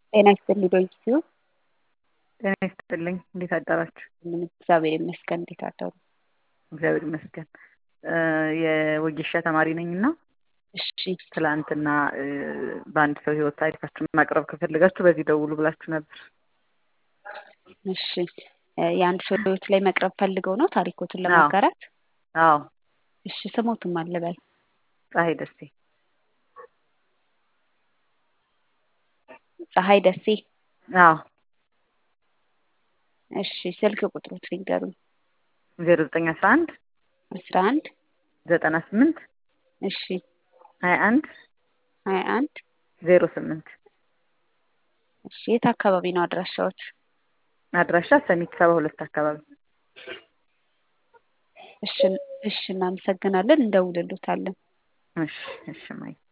ጤና ይስጥልኝ በኢትዮ ጤና ይስጥልኝ። እንዴት አደራችሁ? ምን እግዚአብሔር ይመስገን። እንዴት አደሩ? እግዚአብሔር ይመስገን። የወጌሻ ተማሪ ነኝ እና እሺ ትላንትና በአንድ ሰው ህይወት ታሪካችሁን ማቅረብ ከፈለጋችሁ በዚህ ደውሉ ብላችሁ ነበር። እሺ የአንድ ሰው ህይወት ላይ መቅረብ ፈልገው ነው ታሪኮትን ለማጋራት? አዎ እሺ ስሞትም አለበል ፀሐይ ደሴ ፀሐይ ደሴ። አዎ እሺ ስልክ ቁጥሮት ሊንገሩኝ። ዜሮ ዘጠኝ አስራ አንድ አስራ አንድ ዘጠና ስምንት እሺ ሀያ አንድ ሀያ አንድ ዜሮ ስምንት እሺ የት አካባቢ ነው አድራሻዎት? አድራሻ ሰሚት ሰባ ሁለት አካባቢ። እሺ እሺ እናመሰግናለን። እንደውልሎታለን። እሺ እሺ ማይ